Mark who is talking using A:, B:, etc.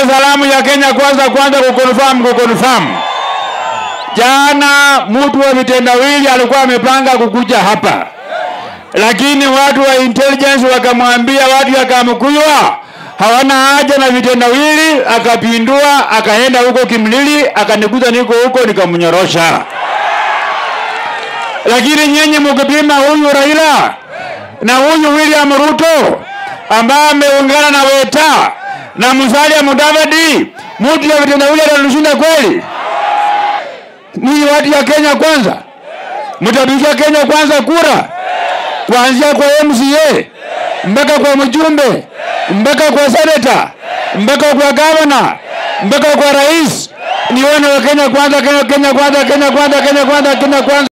A: salamu ya Kenya kwanza kwanza kukonfirm kukonfirm. Jana mtu wa vitendawili alikuwa amepanga kukuja hapa, lakini watu wa intelligence wakamwambia watu ya Kamkuywa hawana haja na vitendawili, akapindua akaenda huko Kimlili, akanikuta niko huko, nikamnyorosha. Lakini nyinyi mkipima huyu Raila na huyu William Ruto ambaye ameungana na Weta na Musalia Mudavadi, mtu ya vitendawili atatushinda kweli? Ninyi watu ya Kenya kwanza, mtapigia Kenya kwanza kura, kuanzia kwa MCA mpaka kwa mjumbe mpaka kwa seneta mpaka kwa gavana mpaka kwa rais. Nione wa Kenya kwanza, Kenya, Kenya kwanza, Kenya kwanza, Kenya kwanza, Kenya kwanza.